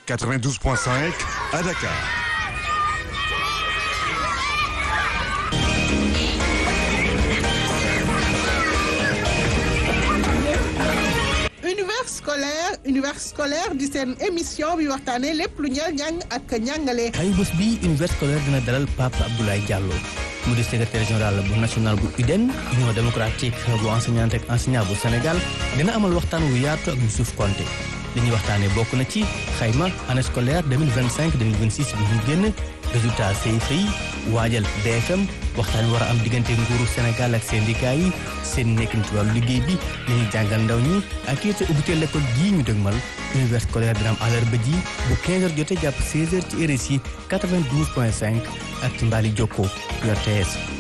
92.5 à Dakar. univers scolaire univers scolaire di seen émission bi waxtaanee lépp lu ñeel njàng ak njàngale. ay bés bi univers scolaire dina dalal Pape Abdoulaye Diallo mu di secrétaire général bu national bu UDEN union démocratique bu enseignante ak enseignant bu Sénégal dina amal waxtaan wu yaatu ak Youssouf Konté li ñuy waxtaanee bokk na ci xayma année scolaire 2025 2026 bi ñu génn résultat CFEE yi waajal BFM waxtaan war a am diggante nguuru Sénégal ak syndicat yi seen nekkin ci wàllu liggéey bi li ñuy jàngal ndaw ñi ak it ubbite l'école gii ñu dëgmal univers scolaire dina am àllarba ji bu 15h jotee jàpp 16h ci RSI 92.5 ak ci mbaali jokko RTS